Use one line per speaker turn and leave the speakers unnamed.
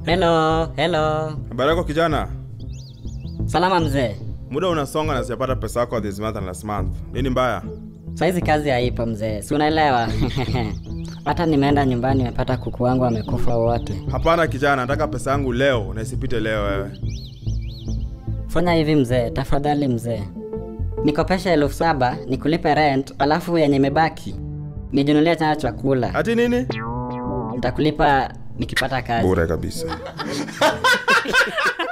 Hello, hello.
Habari yako kijana?
Salama mzee.
Muda unasonga na sijapata pesa yako this month and last month. Nini mbaya?
Saizi kazi haipo mzee, si unaelewa? Hata nimeenda nyumbani nimepata kuku wangu wamekufa wote.
Hapana kijana, nataka pesa yangu leo na isipite leo wewe.
Fanya hivi mzee, tafadhali mzee, nikopesha elfu saba nikulipe rent, alafu yenye imebaki nijinunulie tena chakula.
Ati nini?
Nitakulipa nikipata kazi.
Bure kabisa.